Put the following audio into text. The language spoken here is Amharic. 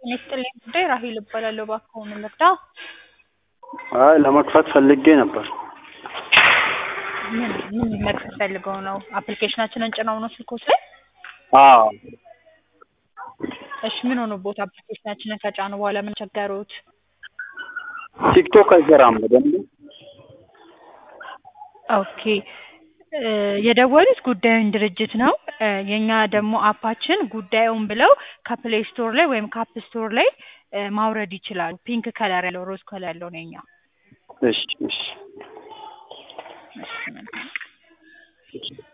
ጤና ይስጥልኝ ጉዳይ ራሄል እባላለሁ። እባክዎ ምን ልርዳ? አይ ለመክፈት ፈልጌ ነበር። ምን ምን መክፈት ፈልገው ነው? አፕሊኬሽናችንን ጭነው ነው ስልክዎት ላይ? አዎ እሺ ምን ሆኖብዎት አፕሊኬሽናችንን ከጫኑ በኋላ ምን ቸገሮት? ቲክቶክ አይሰራም በደንብ። ኦኬ እ የደወሉት ጉዳዩን ድርጅት ነው። እ የኛ ደግሞ አፓችን ጉዳዩን ብለው ከፕሌይ ስቶር ላይ ወይም ከአፕ ስቶር ላይ እ ማውረድ ይችላሉ። ፒንክ ከለር ያለው ሮዝ ከለር ያለው ነው የኛ። እሺ እሺ እሺ መልካም